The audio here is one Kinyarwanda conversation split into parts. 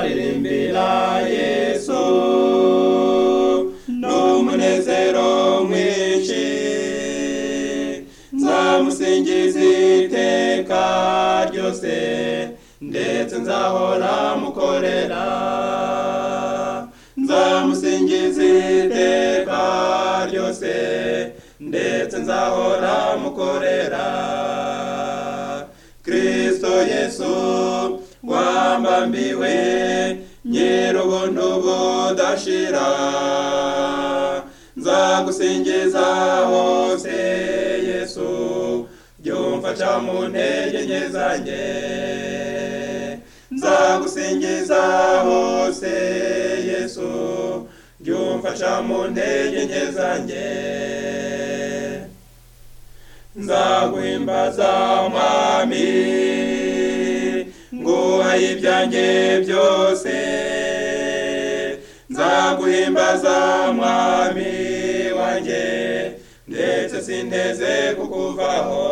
nzaririmbira yesu n'umunezero mwinshi nzamusingiza iteka ryose ndetse nzahora mukorera nzamusingiza iteka ryose ndetse nzahora mukorera kristo yesu wambambiwe nyir'ubuntu budashira nzagusingiza hose yesu byumfasha mu ntege nke zanjye nzagusingiza hose yesu byumfasha mu ntege nke zanjye nzaguhimbaza umwami nguhaye ibyanjye byose nzaguhimbaza mwami wanjye ndetse sinteze kukuvaho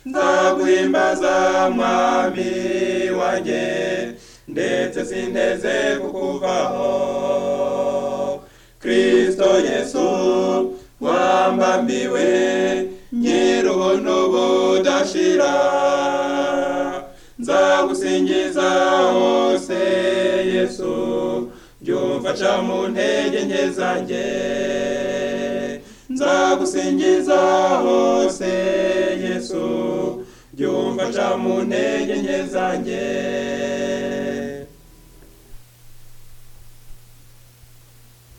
nzaguhimbaza mwami wanjye ndetse sinteze kukuvaho kristo yesu wambambiwe nyir'ubuntu budashira nzagusingiza hose yesu byumfasha mu ntege nke zanjye nzagusingiza hose yesu byumfasha mu ntege nke zanjye